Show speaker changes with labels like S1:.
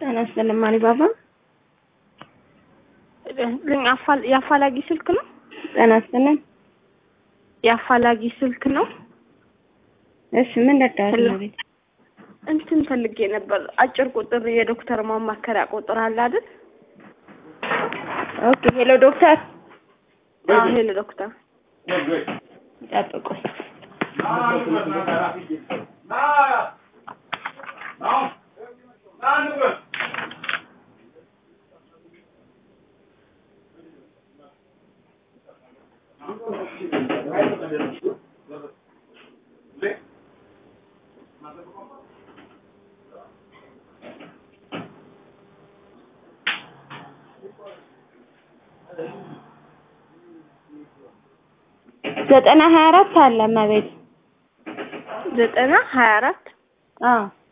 S1: ጤና ይስጥልኝ ማሪ ባባ።
S2: የአፋላጊ ስልክ ነው።
S1: ጤና ይስጥልኝ።
S2: የአፋላጊ ስልክ ነው።
S1: እሺ ምን ልርዳዎት?
S2: ሄሎ።
S1: ቤት
S2: እንትን ፈልጌ ነበር። አጭር ቁጥር የዶክተር ማማከሪያ ቁጥር አለ አይደል?
S1: ኦኬ። ሄሎ ዶክተር
S2: አዎ፣ ሄሎ ዶክተር።
S1: ይጠብቁ። ዘጠና ሀያ አራት አለ እመቤት።
S2: ዘጠና ሀያ አራት
S1: አዎ